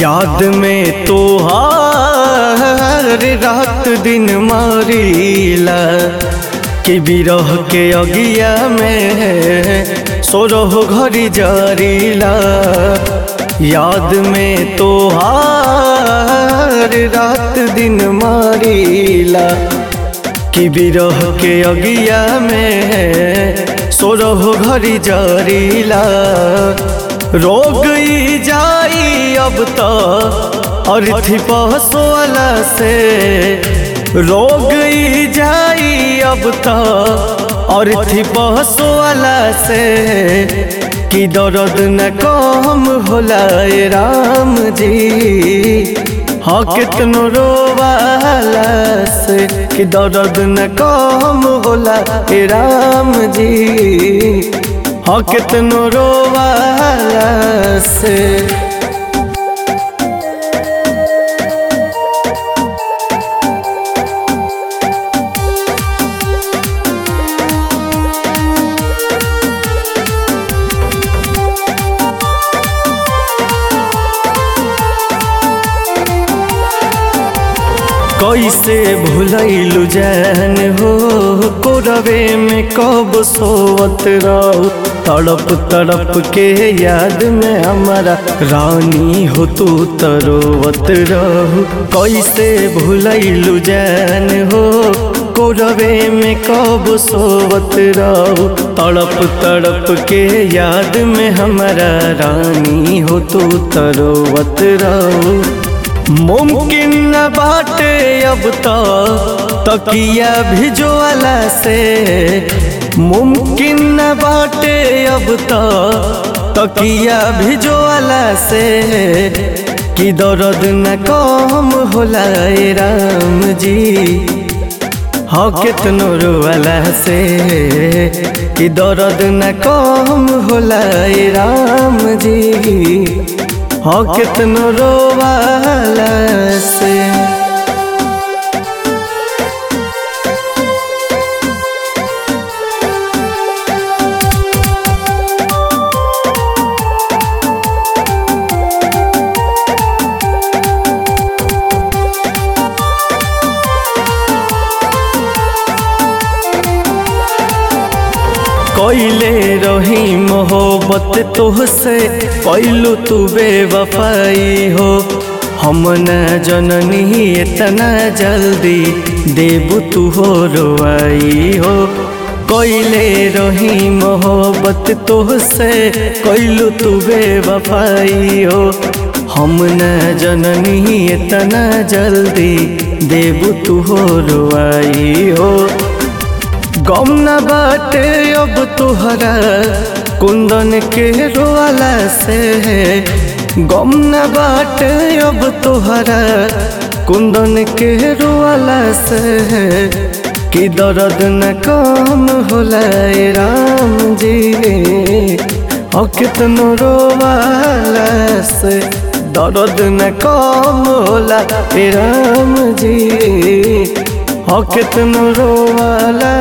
याद में तो हार रात दिन मारीला कि बिरह के अगिया में सोरह घड़ी जारीला याद में तो हार रात दिन मारीला कि बिरह के अगिया में सोरह घड़ी जारीला रोग ई जाई अब तो और थी पहसोला से रोग ई जाई अब तो और थी पहसोला से कि दर्द न कम होला ए राम जी हाँ कितनो रोवाला से कि दर्द न कम होला ए राम जी हाँ कितनो रोवाला से कैसे भुलैलु जान हो कोरवे में कब सोवत रहो तड़प तड़प के याद में हमारा रानी हो तू तरोवत रहो कैसे भुलैलु जान हो कोरवे में कब सोवत रहो तड़प तड़प के याद में हमारा रानी हो तू तरोवत रहो मुमकिन न बाटे अब तो तकिया भिजवाला से मुमकिन न बाटे अब तो तकिया भिजवाला से कि दर्द न कम होला ए राम जी हाँ कितनो रोवाला से कि दर्द न कम होला ए राम जी हाँ कितनो रोवाला से कैले रही मोहब्बत तोहसे कैलू तू बेवफाई हो हम न जननी इतना जल्दी देबू तू हो रोआई हो कैले रही मोहब्बत तोहसे कैलू तू बेवफाई हो हम न जननी इतना जल्दी देबू तू हो रोआई हो गम न बाटे अब तुहरा कुंदन के रोवाला से गम न बाटे अब तुहरा कुंदन के रोवाला से कि दर्द न कम होला ए राम जी और कितनो रोवाला से दर्द न कम होला ए राम जी हाँ कितनो रोवाला